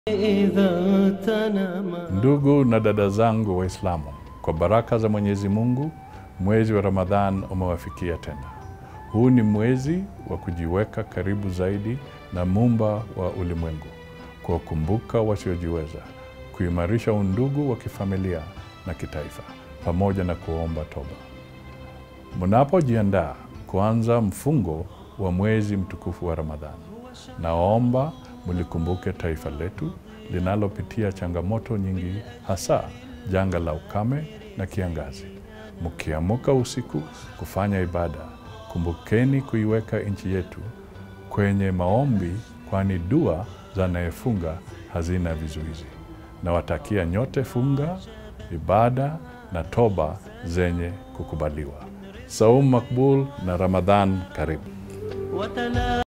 إذا تنام Ndugu na dada zangu Waislamu, kwa baraka za Mwenyezi Mungu, mwezi wa Ramadhan umewafikia tena. Huu ni mwezi wa kujiweka karibu zaidi na Muumba wa ulimwengu, kuwakumbuka wasiojiweza, kuimarisha undugu wa kifamilia na kitaifa, pamoja na kuomba toba. Mnapojiandaa kuanza mfungo wa mwezi mtukufu wa Ramadhan, naomba mlikumbuke taifa letu linalopitia changamoto nyingi, hasa janga la ukame na kiangazi. Mkiamuka usiku kufanya ibada, kumbukeni kuiweka nchi yetu kwenye maombi, kwani dua za anayefunga hazina vizuizi. Nawatakia nyote funga, ibada na toba zenye kukubaliwa. Saum makbul na Ramadhan karibu. وتنام